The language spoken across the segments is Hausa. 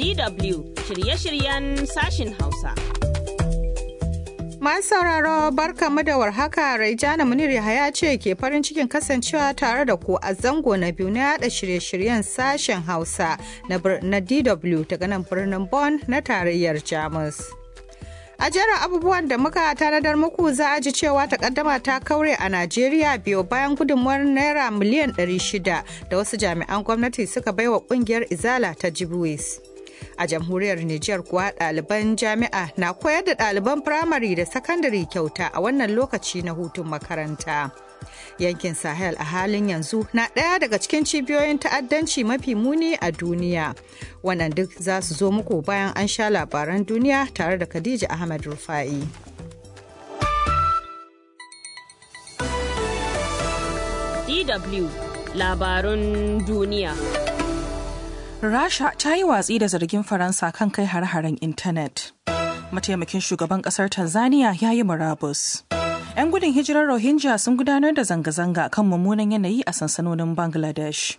DW shirye-shiryen sashin Hausa. Masu sauraro barkamu da warhaka Raijana Munir Yahaya ce ke farin cikin kasancewa tare da ku a zango na biyu na yada shirye-shiryen sashen Hausa na DW daga nan birnin Bonn na tarayyar Jamus. A jerin abubuwan da muka tanadar muku za a ji cewa takaddama ta kaure a Najeriya biyo bayan gudunmuwar naira miliyan 600 da wasu jami'an gwamnati suka baiwa kungiyar Izala ta Jibwis. A jamhuriyar Nijar kuwa ɗaliban jami'a na koyar da ɗaliban firamare da sakandare kyauta a wannan lokaci na hutun makaranta. Yankin Sahel a halin yanzu na ɗaya daga cikin cibiyoyin ta'addanci mafi muni a duniya. Wannan duk za su zo muku bayan an sha labaran duniya tare da Khadija Ahmad Rufa'i. DW labarun duniya. Rasha ta yi watsi da zargin Faransa kan kai har-haren intanet. Mataimakin shugaban kasar Tanzania ya yi murabus. 'Yan gudun hijirar Rohingya sun gudanar da zanga-zanga kan mummunan yanayi a sansanonin Bangladesh.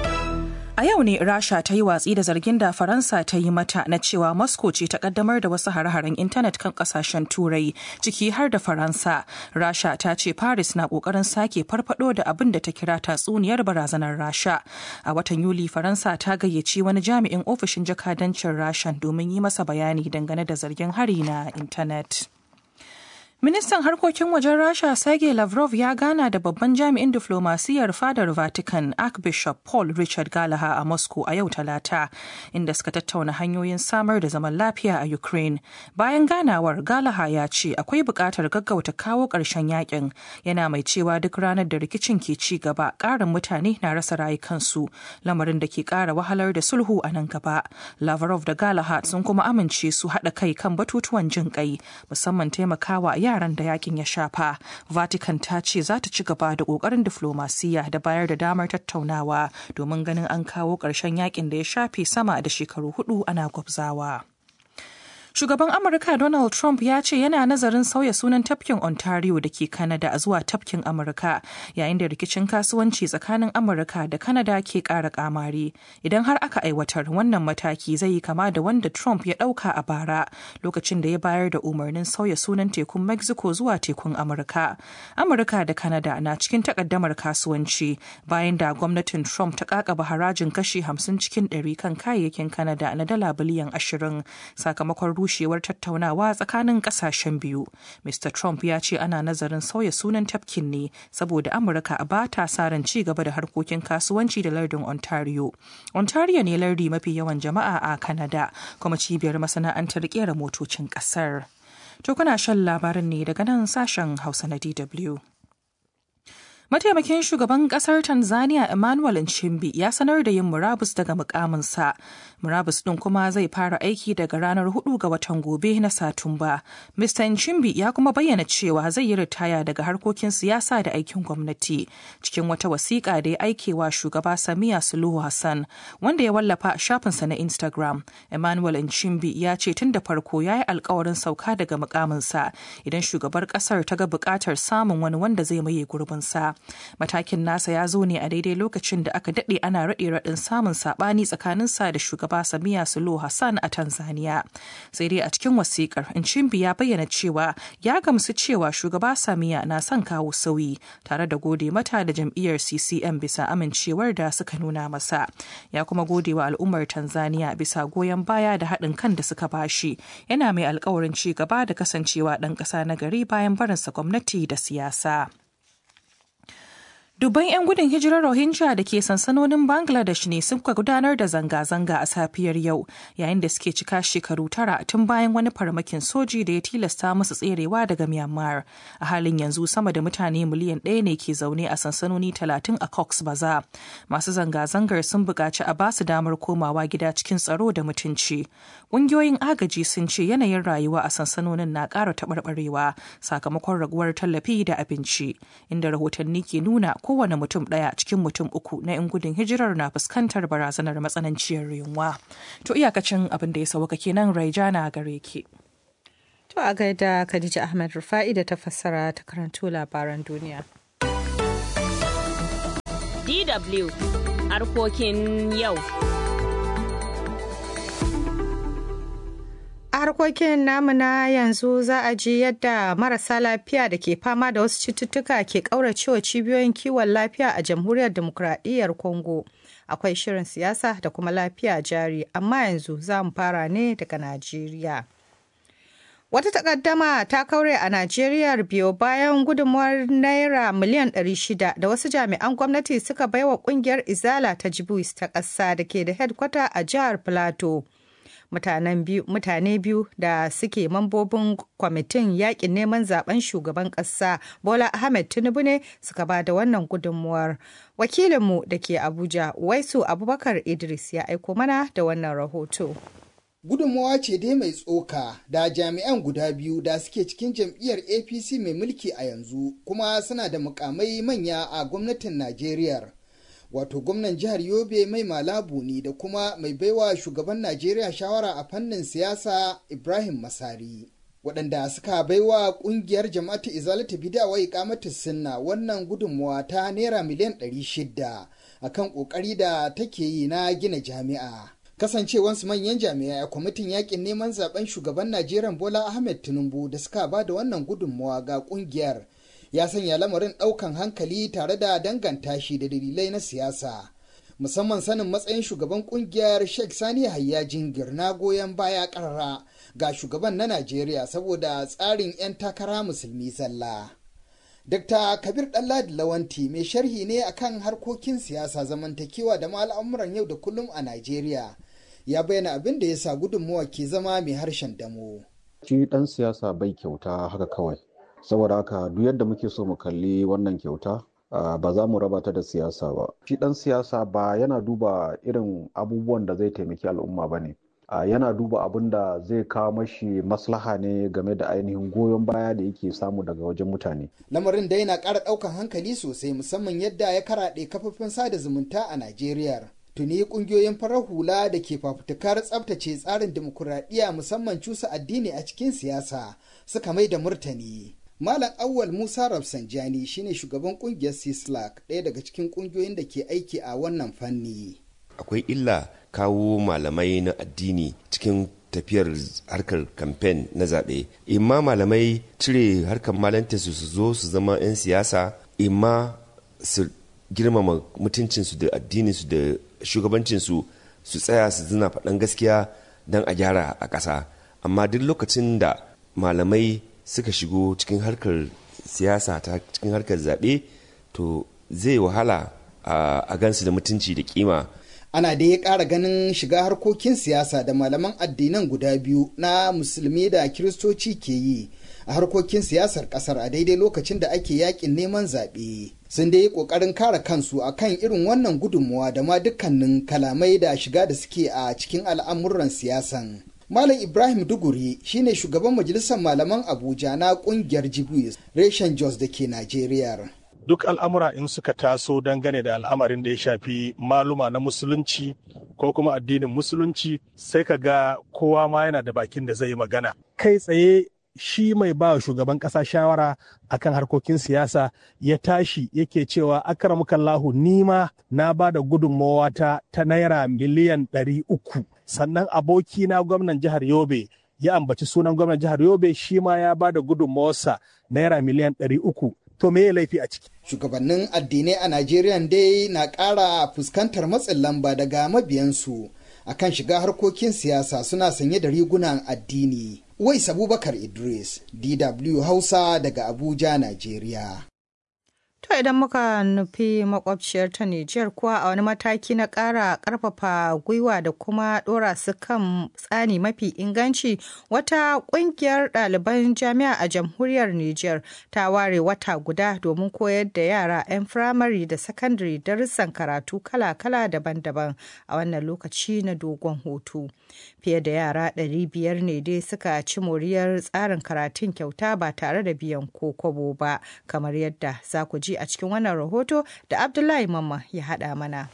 A yau ne Rasha ta yi watsi da zargin da Faransa ta yi mata na cewa Moscow ce ta kaddamar da wasu hare-haren intanet kan kasashen Turai, ciki har da Faransa. Rasha ta ce Paris na kokarin sake farfado da abin da ta kira tatsuniyar barazanar Rasha. A watan Yuli, Faransa ta gayyaci wani jami'in ofishin jakadancin Rashan domin yi masa bayani dangane da zargin hari na intanet. Ministan harkokin wajen Rasha Sergei Lavrov ya gana da babban jami'in diflomasiyyar fadar Vatican Archbishop Paul Richard Gallagher a Moscow a yau Talata, inda suka tattauna hanyoyin samar da zaman lafiya a Ukraine. Bayan ganawar Gallagher ya ce akwai buƙatar gaggauta kawo ƙarshen yakin, yana mai cewa duk ranar da rikicin ke ci gaba ƙarin mutane na rasa rayukansu, lamarin da ke ƙara wahalar da sulhu a nan gaba. Lavrov da Gallagher sun kuma amince su haɗa kai kan batutuwan jin ƙai, musamman taimakawa yaran da yakin ya shafa vatican ta ce za ta ci gaba da kokarin diflomasiyya da bayar da damar tattaunawa domin ganin an kawo ƙarshen yakin da ya shafe sama da shekaru hudu ana gwabzawa. Shugaban Amurka Donald Trump ya ce yana nazarin sauya sunan tafkin Ontario da ke Canada a zuwa tafkin Amurka yayin da rikicin kasuwanci tsakanin Amurka da Canada ke ƙara kamari. Idan har aka aiwatar wannan mataki zai yi kama da wanda Trump ya ɗauka a bara lokacin da ya bayar da umarnin sauya sunan tekun Mexico zuwa tekun Amurka. Amurka da Canada na cikin takaddamar kasuwanci bayan da gwamnatin Trump ta kakaba harajin kashi 50 cikin 100 kan kayayyakin Canada na dala biliyan 20 sakamakon rushewar tattaunawa tsakanin kasashen biyu. Mr. Trump ya ce ana nazarin sauya sunan tafkin ne saboda Amurka ba ta sa ran ci gaba da harkokin kasuwanci da lardin Ontario. Ontario ne lardi mafi yawan jama'a a Canada kuma cibiyar masana'antar kera motocin kasar. To kuna shan labarin ne daga nan sashen Hausa na DW. Mataimakin shugaban kasar Tanzania Emmanuel Nchimbi ya sanar da yin murabus daga mukaminsa. Murabus ɗin kuma zai fara aiki daga ranar 4 ga watan gobe na Satumba. Mr. Nchimbi ya kuma bayyana cewa zai yi ritaya daga harkokin siyasa da aikin gwamnati. Cikin wata wasiƙa da ya aikewa shugaba Samiya Suluhu Hassan, wanda ya wallafa a shafinsa na Instagram. Emmanuel Nchimbi ya ce tun da farko ya yi alkawarin sauka daga mukaminsa idan shugabar ƙasar ta ga buƙatar samun wani wanda zai maye gurbinsa. Matakin nasa ya zo ne a daidai lokacin da aka daɗe ana raɗe raɗin samun saɓani tsakaninsa da shugaba Samiya Suluhu Hassan a Tanzania. Sai dai a cikin wasikar Nchimbi ya bayyana cewa ya gamsu cewa shugaba Samiya na son kawo sauyi tare da gode mata da jam'iyyar CCM bisa amincewar da suka nuna masa. Ya kuma gode wa al'ummar Tanzania bisa goyon baya da haɗin kan da suka bashi. Yana mai alkawarin ci gaba da kasancewa ɗan ƙasa na gari bayan barinsa gwamnati da siyasa. Dubban 'yan gudun hijirar Rohingya da ke sansanonin Bangladesh ne suka gudanar da zanga-zanga a safiyar yau yayin da suke cika shekaru tara tun bayan wani farmakin soji da ya tilasta musu tserewa daga Myanmar. A halin yanzu sama da mutane miliyan ɗaya ne ke zaune a sansanoni talatin a Cox Bazar. Masu zanga-zangar sun buƙaci a basu damar komawa gida cikin tsaro da mutunci. Ƙungiyoyin agaji sun ce yanayin rayuwa a sansanonin na ƙara taɓarɓarewa sakamakon raguwar tallafi da abinci, inda rahotanni ke nuna kowane mutum ɗaya cikin mutum uku na 'yan gudun hijirar na fuskantar barazanar matsananciyar yunwa. To iyakacin abin da ya sauka kenan Raijana gare ki. To a gaida Khadija Ahmed Rufa'i da ta fassara ta karanto labaran duniya. DW harkokin yau. harkokin namu na yanzu za a ji yadda marasa lafiya da ke fama da wasu cututtuka ke ƙauracewa cibiyoyin kiwon lafiya a jamhuriyar demokuraɗiyyar Congo. Akwai shirin siyasa da kuma lafiya jari, amma yanzu za mu fara ne daga Najeriya. Wata takaddama ta kaure a Najeriya biyo bayan gudunmuwar Naira miliyan 600 da wasu jami'an gwamnati suka baiwa kungiyar Izala ta Jibuis ta ƙasa da ke da hedkwata a jihar Plateau. Mutane biyu da suke mambobin kwamitin yakin neman zaben shugaban ƙasa Bola Ahmed Tinubu ne suka ba da wannan gudunmuwar. Wakilinmu da ke Abuja, Waisu Abubakar Idris ya aiko mana da wannan rahoto. gudunmawa ce dai mai tsoka da jami'an guda biyu da suke cikin jam'iyyar apc mai mulki a yanzu kuma suna da mukamai manya a gwamnatin najeriya wato gwamnan jihar yobe mai malabu ne da kuma mai baiwa shugaban najeriya shawara a fannin siyasa ibrahim masari waɗanda suka baiwa ƙungiyar jama'atu izalata bidawa ikamatu sunna wannan gudunmawa ta naira miliyan 600 akan ƙoƙari da take yi na gina jami'a kasancewansu manyan jami'ai a kwamitin yakin neman zaben shugaban najeriya bola ahmed tinubu da suka ba da wannan gudunmawa ga kungiyar ya sanya lamarin daukan hankali tare da danganta shi da dalilai na siyasa musamman sanin matsayin shugaban kungiyar sheikh sani hayya jingir na goyon baya karara ga shugaban na najeriya saboda tsarin 'yan takara musulmi zalla Dr. Kabir Ɗanladi Lawanti mai sharhi ne akan harkokin siyasa zamantakewa da al'amuran yau da kullum a Najeriya. Ya bayyana abin da ya sa gudunmuwa ke zama mai harshen damo. Shi ɗan siyasa bai kyauta haka kawai. Saboda haka duk yadda muke so mu kalli wannan kyauta ba za mu raba ta da siyasa ba. Shi ɗan siyasa ba yana duba irin abubuwan da zai taimaki al'umma ba ne. Uh, yana duba abin da zai kawo mashi maslaha ne game da ainihin goyon baya da yake samu daga wajen mutane. Lamarin da yana ƙara ɗaukan hankali sosai musamman yadda ya karaɗe kafofin sada zumunta a Najeriya. Tuni ƙungiyoyin farar hula da ke fafutukar tsabtace tsarin dimokuraɗiyya musamman cusa addini a cikin siyasa suka mai da murtani. Malam Awwal Musa Rafsanjani shine shugaban ƙungiyar Sislak ɗaya daga cikin ƙungiyoyin da ke aiki a wannan fanni. Akwai illa kawo malamai na addini cikin tafiyar harkar kamfen na zaɓe imma malamai cire harkar malanta su su zo su zama 'yan siyasa imma su girmama mutuncinsu da addininsu da shugabancinsu su tsaya su zina faɗan gaskiya don a gyara a ƙasa amma duk lokacin da malamai suka shigo cikin harkar siyasa ta cikin harkar zaɓe to zai wahala a gansu da mutunci da kima ana da ya ƙara ganin shiga harkokin siyasa da malaman addinan guda biyu na musulmi da kiristoci ke yi a harkokin siyasar ƙasar a daidai lokacin da ake yakin neman zaɓe sun dai yi ƙoƙarin kare kansu a kan irin wannan gudunmuwa da ma dukkanin kalamai da shiga da suke a cikin al'amuran siyasan Malam Ibrahim Duguri shine shugaban majalisar malaman Abuja na ƙungiyar Jibus reshen Jos da ke Najeriya. duk al'amura in suka taso dangane da al'amarin da ya shafi maluma na musulunci ko kuma addinin musulunci sai ka ga kowa ma yana da bakin da zai yi magana kai tsaye shi mai ba shugaban ƙasa shawara akan harkokin siyasa ya tashi yake cewa akramukallahu nima na ba da gudunmawa ta ta naira miliyan ɗari uku sannan aboki na gwamnan jihar yobe ya ambaci sunan gwamnan jihar yobe shi ma ya ba da gudunmawarsa naira miliyan ɗari uku to me ya laifi a ciki. Shugabannin addinai a Najeriya dai na ƙara fuskantar matsin lamba daga mabiyansu akan shiga harkokin siyasa suna sanye da rigunan addini. Wais Abubakar Idris, DW Hausa daga Abuja, Najeriya. To idan muka nufi makwabciyar ta Nijar kuwa a wani mataki na ƙara ƙarfafa gwiwa da kuma ɗora su kan tsani mafi inganci wata ƙungiyar ɗaliban jami'a a jamhuriyar Nijar ta ware wata guda domin koyar da yara 'yan firamare da sakandare darussan karatu kala-kala daban-daban a wannan lokaci na dogon hutu. Fiye da yara 500 ne dai suka ci moriyar tsarin karatun kyauta ba tare da biyan ko kwabo ba kamar yadda za ku ji a cikin wannan rahoto da Abdullahi Mamma ya haɗa mana.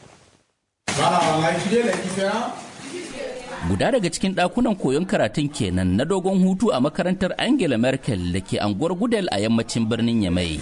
Guda daga cikin ɗakunan koyon karatun kenan na dogon hutu a makarantar Angela Merkel da ke anguwar Gudel a yammacin birnin Yamai.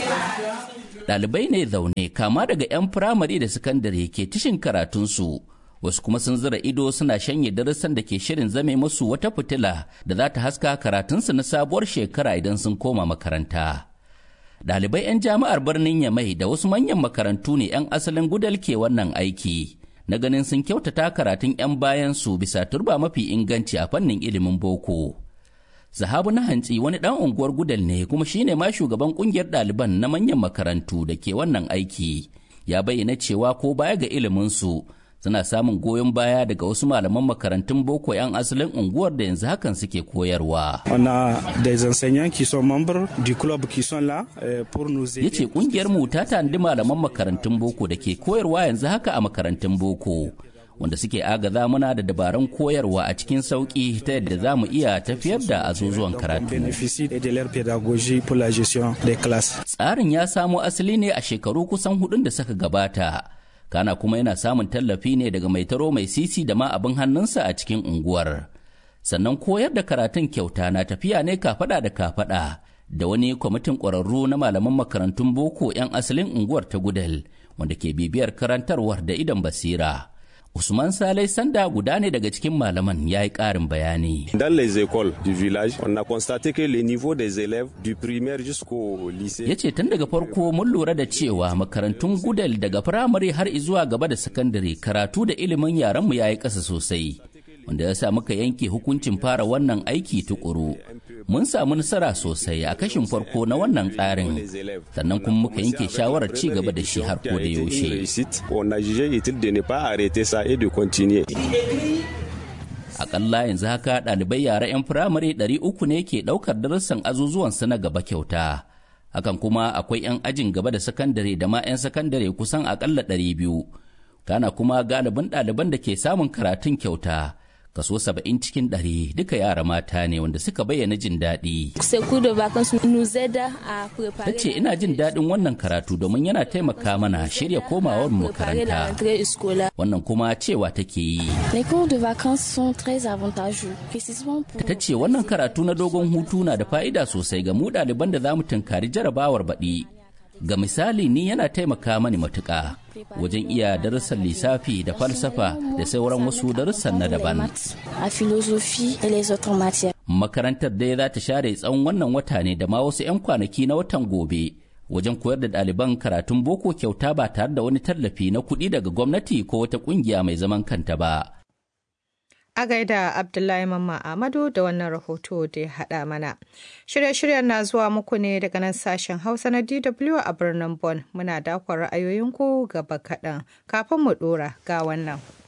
Ɗalibai ne zaune kama daga 'yan firamare da sakandare ke tishin karatunsu wasu kuma sun zira ido suna shanye darussan da ke shirin zame musu wata fitila da za ta haska karatunsu na sabuwar shekara idan sun koma makaranta. Ɗalibai 'yan jami'ar birnin Yamai da wasu manyan makarantu ne 'yan asalin gudal ke wannan aiki, na ganin sun kyautata karatun 'yan bayansu bisa turba mafi inganci a fannin ilimin boko. Zahabu na hantsi wani ɗan unguwar gudal ne kuma shine ma shugaban ƙungiyar ɗaliban na manyan makarantu da ke wannan aiki. Ya bayyana cewa ko baya ga iliminsu suna samun goyon baya daga wasu malaman makarantun boko 'yan asalin unguwar da yanzu hakan suke koyarwa. Ya ce kungiyar mu ta tanadi malaman makarantun boko da ke koyarwa yanzu haka a makarantun boko. wanda suke agaza muna da dabarun koyarwa a cikin sauƙi ta yadda za mu iya tafiyar da azuzuwan karatu. Tsarin ya samo asali ne a shekaru kusan hudun da suka gabata. kana kuma yana samun tallafi ne daga mai taro mai sisi da ma abin hannunsa a cikin unguwar sannan koyar da karatun kyauta na tafiya ne kafada da kafada da wani kwamitin ƙwararru na malaman makarantun boko 'yan asalin unguwar ta gudal wanda ke bibiyar karantarwar da idan basira Usman Salai Sanda guda ne daga cikin malaman ya yi ƙarin bayani. Dans les écoles du village, on a constaté que le niveau des élèves du primaire jusqu'au lycée. Ya ce tun daga farko mun lura da cewa makarantun gudal daga firamare har zuwa gaba da sakandare karatu da ilimin yaranmu ya yi ƙasa sosai. Wanda ya sa muka yanke hukuncin fara wannan aiki tukuru. Mun samu nasara sosai a kashin farko na wannan tsarin, sannan kuma muka yanke shawarar ci gaba da shi har ko da yaushe. On a jugé utile de ne pas arrêter ça et de continuer. Akalla yanzu haka ɗalibai yara 'yan firamare 300 ne ke ɗaukar darussan azuzuwansu na gaba kyauta. Hakan kuma akwai 'yan ajin gaba da sakandare da ma 'yan sakandare kusan akalla 200. Kana kuma galibin ɗaliban da ke samun karatun kyauta. kaso saba'in cikin ɗari duka yara mata ne wanda suka bayyana jin daɗi. Ta ce ina jin daɗin wannan karatu domin yana taimaka mana shirya komawar makaranta. Wannan kuma cewa take yi. Ta ce wannan karatu na dogon hutu na da fa'ida sosai ga mu ɗaliban da za mu tunkari jarabawar baɗi. Ga misali ni yana taimaka mani matuƙa wajen iya darussan lissafi da falsafa da sauran wasu darussan na daban. Makarantar dai za ta share tsawon wannan wata ne da ma wasu 'yan kwanaki na watan gobe wajen koyar da ɗaliban karatun boko kyauta ba tare da wani tallafi na kuɗi daga gwamnati ko wata ƙungiya mai zaman kanta ba. A gaida Abdullahi Mamma Ahmadu da wannan rahoto da ya haɗa mana. Shirye-shiryen na zuwa muku ne daga nan sashen Hausa na DW a birnin Bonn. Muna dakon ra'ayoyinku gaba kaɗan. Kafin mu ɗora ga wannan.